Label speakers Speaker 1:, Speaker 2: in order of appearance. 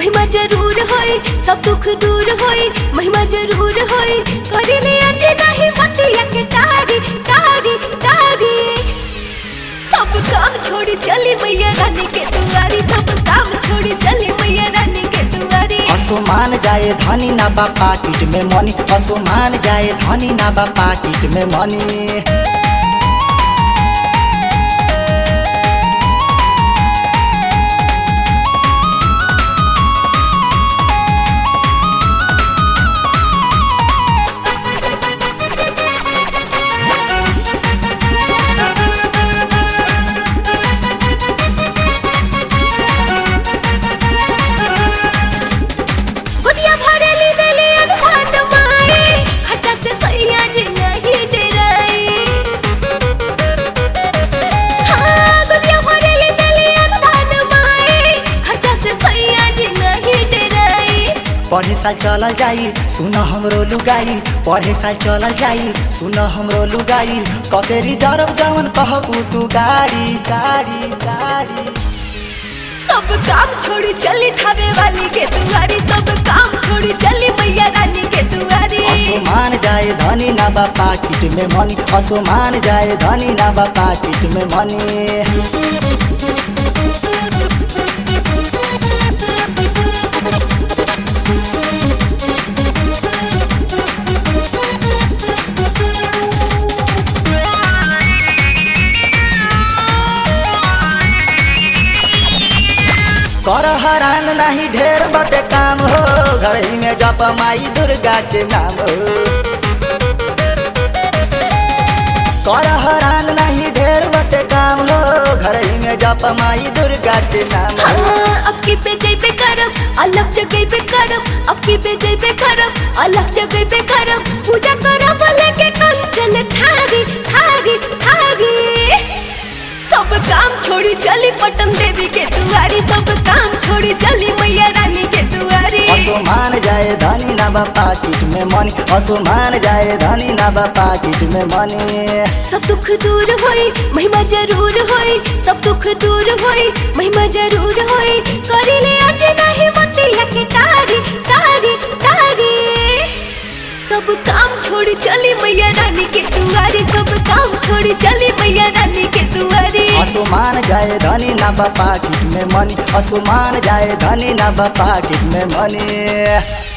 Speaker 1: महिमा जरूर होई सब दुख दूर होई महिमा जरूर होई करिले आज नहीं बतिया के तारी तारी तारी सब काम छोड़ी चली मैया रानी के दुआरी सब काम छोड़ी चली मैया रानी के दुआरी
Speaker 2: असुमान जाए धनी ना बा पाकिट में मनी असुमान जाए धनी ना बा पाकिट में मनी
Speaker 1: गुदिया भरेली देली अनुधान माई खट्टा से सैया जी नहीं डराई हाँ गुदिया भरेली देली अनुधान माई खट्टा से सैया जी नहीं डराई
Speaker 2: पढ़े साल चलल जाई सुन हमरो लुगाई पढ़े साल चलल जाई सुन हमरो लुगाई कतेरी जरब जवन कहबू तू गाड़ी गाड़ी गाड़ी
Speaker 1: सब काम छोड़ी चली खावे वाली के दुआरी सब काम छोड़ी चली मैया रानी के दुआरी
Speaker 2: असुमान जाए धनी ना बा पाकिट में मनी असुमान जाए धनी ना बा पाकिट में मनी कर हरान नहीं ढेर बटे काम हो घर ही में जप माई दुर्गा के नाम हो कर हरान नहीं ढेर बटे काम हो घर ही में जप माई दुर्गा के नाम हो
Speaker 1: हाँ, अब की पे जइबे करब अलग जगह पे करब अब की पे जइबे करब अलग जगह पे करब पूजा करब लेके कंचन थारी थारी थारी सब काम छोड़ी चली पटन देवी के दुआरी सब काम छोड़ी चली मैया रानी के दुआरी
Speaker 2: असुमान जाए धनी ना बा पाकिट में मनी असुमान जाए धनी ना बा पाकिट में मनी
Speaker 1: सब दुख दूर होई महिमा जरूर होई सब दुख दूर होई महिमा जरूर होई करिले आज नहीं बतिया के तारी तारी तारी सब काम छोड़ी चली मैया रानी के दुआरी सब काम छोड़ी चली मैया रानी के दुआरी
Speaker 2: असुमान जाए धनी ना बा पाकिट में मनी असुमान जाए धनी ना बा पाकिट में मनी